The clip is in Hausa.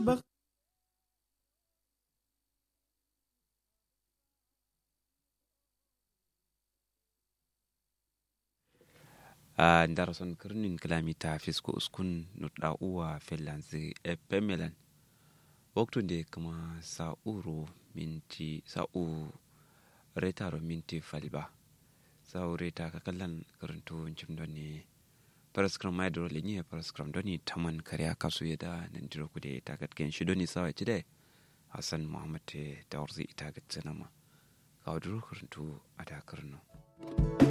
bak a darason kirnin kilomita fisko uskun nutda uwa finlands epemelan waktun da kuma sa'uro minti sa'u retaro minti falba sa'u reta ka kallan karanto jim doni paraskram mai dole ni paraskram doni taman kariya kasu yada nan diro kude ta katken shi doni sawa ci dai hassan muhammad da warzi ita ga tsanama ka waduru karanto a dakarno